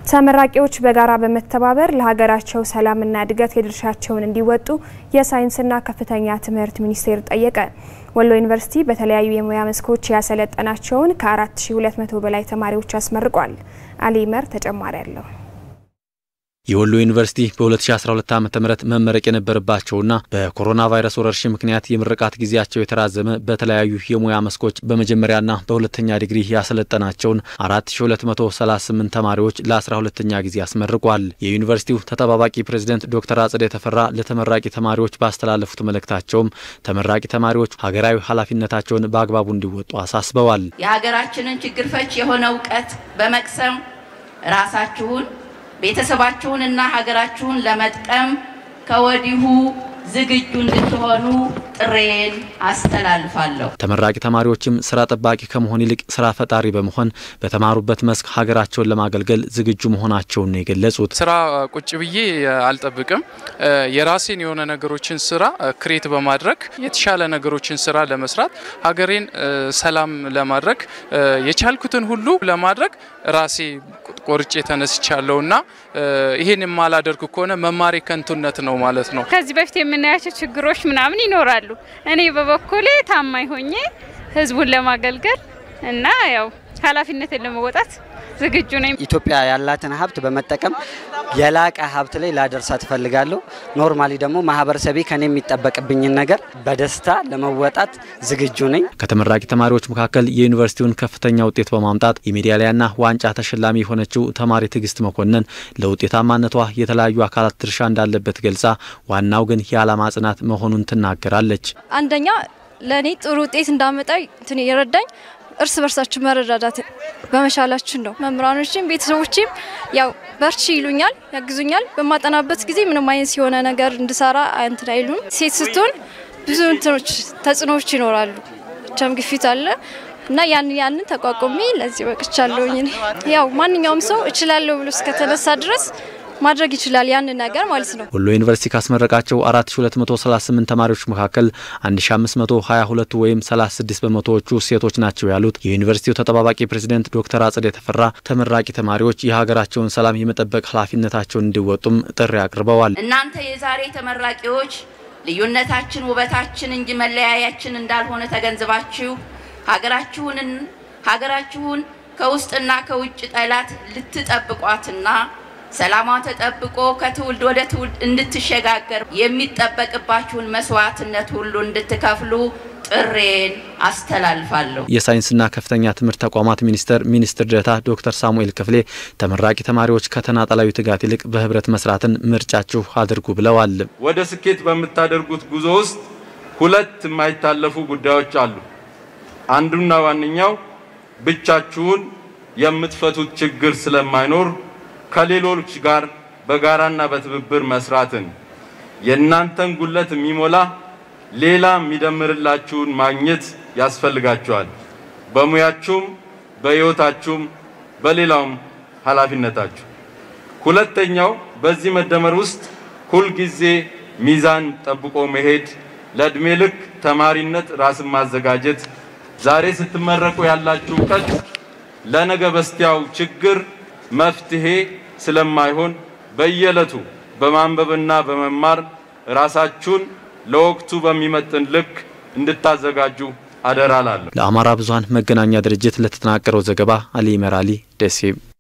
ተመራቂዎች በጋራ በመተባበር ለሀገራቸው ሰላምና እድገት የድርሻቸውን እንዲወጡ የሳይንስና ከፍተኛ ትምህርት ሚኒስቴር ጠየቀ። ወሎ ዩኒቨርሲቲ በተለያዩ የሙያ መስኮች ያሰለጠናቸውን ከ4200 በላይ ተማሪዎች አስመርቋል። አሊመር ተጨማሪ አለው። የወሎ ዩኒቨርሲቲ በ2012 ዓ ም መመረቅ የነበረባቸውና በኮሮና ቫይረስ ወረርሽኝ ምክንያት የምርቃት ጊዜያቸው የተራዘመ በተለያዩ የሙያ መስኮች በመጀመሪያና በሁለተኛ ዲግሪ ያሰለጠናቸውን 4238 ተማሪዎች ለ12ተኛ ጊዜ አስመርቋል። የዩኒቨርሲቲው ተጠባባቂ ፕሬዝደንት ዶክተር አጽደ ተፈራ ለተመራቂ ተማሪዎች ባስተላለፉት መልእክታቸውም ተመራቂ ተማሪዎች ሀገራዊ ኃላፊነታቸውን በአግባቡ እንዲወጡ አሳስበዋል። የሀገራችንን ችግር ፈች የሆነ እውቀት በመቅሰም ራሳችሁን ቤተሰባችሁንና ሀገራችሁን ለመጥቀም ከወዲሁ ዝግጁ እንድትሆኑ ጥሬን አስተላልፋለሁ። ተመራቂ ተማሪዎችም ስራ ጠባቂ ከመሆን ይልቅ ስራ ፈጣሪ በመሆን በተማሩበት መስክ ሀገራቸውን ለማገልገል ዝግጁ መሆናቸውን ነው የገለጹት። ስራ ቁጭ ብዬ አልጠብቅም። የራሴን የሆነ ነገሮችን ስራ ክሬት በማድረግ የተሻለ ነገሮችን ስራ ለመስራት ሀገሬን ሰላም ለማድረግ የቻልኩትን ሁሉ ለማድረግ ራሴ ቆርጬ ተነስቻለሁ እና ይሄን የማላደርግ ከሆነ መማሬ ከንቱነት ነው ማለት ነው። ከዚህ በፊት የምናያቸው ችግሮች ምናምን ይኖራሉ። እኔ በበኩሌ ታማኝ ሆኜ ህዝቡን ለማገልገል እና ያው ኃላፊነትን ለመወጣት ዝግጁ ነኝ። ኢትዮጵያ ያላትን ሀብት በመጠቀም የላቀ ሀብት ላይ ላደርሳት እፈልጋለሁ። ኖርማሊ ደግሞ ማህበረሰቤ ከኔ የሚጠበቅብኝን ነገር በደስታ ለመወጣት ዝግጁ ነኝ። ከተመራቂ ተማሪዎች መካከል የዩኒቨርሲቲውን ከፍተኛ ውጤት በማምጣት የሜዳሊያና ዋንጫ ተሸላሚ የሆነችው ተማሪ ትዕግስት መኮንን ለውጤታማነቷ የተለያዩ አካላት ድርሻ እንዳለበት ገልጻ ዋናው ግን የዓላማ ጽናት መሆኑን ትናገራለች። አንደኛ ለእኔ ጥሩ ውጤት እንዳመጣ እንትን የረዳኝ እርስ በርሳችን መረዳዳት በመቻላችን ነው። መምህራኖችም ቤተሰቦችም ያው በርቺ ይሉኛል፣ ያግዙኛል። በማጠናበት ጊዜ ምንም አይነት የሆነ ነገር እንድሰራ እንትን አይሉም። ሴት ስትሆን ብዙ እንትኖች ተጽዕኖዎች ይኖራሉ። ብቻም ግፊት አለ እና ያን ያንን ተቋቁሜ ለዚህ በቅቻለሁኝ። ያው ማንኛውም ሰው እችላለሁ ብሎ እስከተነሳ ድረስ ማድረግ ይችላል ያንን ነገር ማለት ነው። ወሎ ዩኒቨርሲቲ ካስመረቃቸው 4238 ተማሪዎች መካከል 1522 ወይም 36 በመቶዎቹ ሴቶች ናቸው ያሉት የዩኒቨርሲቲው ተጠባባቂ ፕሬዝደንት ዶክተር አጽደ ተፈራ ተመራቂ ተማሪዎች የሀገራቸውን ሰላም የመጠበቅ ኃላፊነታቸውን እንዲወጡም ጥሪ አቅርበዋል። እናንተ የዛሬ ተመራቂዎች ልዩነታችን ውበታችን እንጂ መለያያችን እንዳልሆነ ተገንዝባችሁ ሀገራችሁንን ሀገራችሁን ከውስጥና ከውጭ ጠላት ልትጠብቋትና ሰላሟ ተጠብቆ ከትውልድ ወደ ትውልድ እንድትሸጋገር የሚጠበቅባችሁን መስዋዕትነት ሁሉ እንድትከፍሉ ጥሬን አስተላልፋለሁ። የሳይንስና ከፍተኛ ትምህርት ተቋማት ሚኒስቴር ሚኒስትር ዴኤታ ዶክተር ሳሙኤል ክፍሌ ተመራቂ ተማሪዎች ከተናጠላዊ ትጋት ይልቅ በህብረት መስራትን ምርጫችሁ አድርጉ ብለዋል። ወደ ስኬት በምታደርጉት ጉዞ ውስጥ ሁለት የማይታለፉ ጉዳዮች አሉ። አንዱና ዋነኛው ብቻችሁን የምትፈቱት ችግር ስለማይኖር ከሌሎች ጋር በጋራና በትብብር መስራትን የእናንተን ጉለት የሚሞላ ሌላ የሚደምርላችሁን ማግኘት ያስፈልጋችኋል። በሙያችሁም፣ በህይወታችሁም፣ በሌላውም ኃላፊነታችሁ። ሁለተኛው በዚህ መደመር ውስጥ ሁልጊዜ ሚዛን ጠብቆ መሄድ፣ ለእድሜ ልክ ተማሪነት ራስን ማዘጋጀት፣ ዛሬ ስትመረቁ ያላችሁ እውቀት ለነገ በስቲያው ችግር መፍትሄ ስለማይሆን በየዕለቱ በማንበብና በመማር ራሳችሁን ለወቅቱ በሚመጥን ልክ እንድታዘጋጁ አደራ ላለሁ። ለአማራ ብዙኃን መገናኛ ድርጅት ለተጠናቀረው ዘገባ አሊ መራሊ ደሴ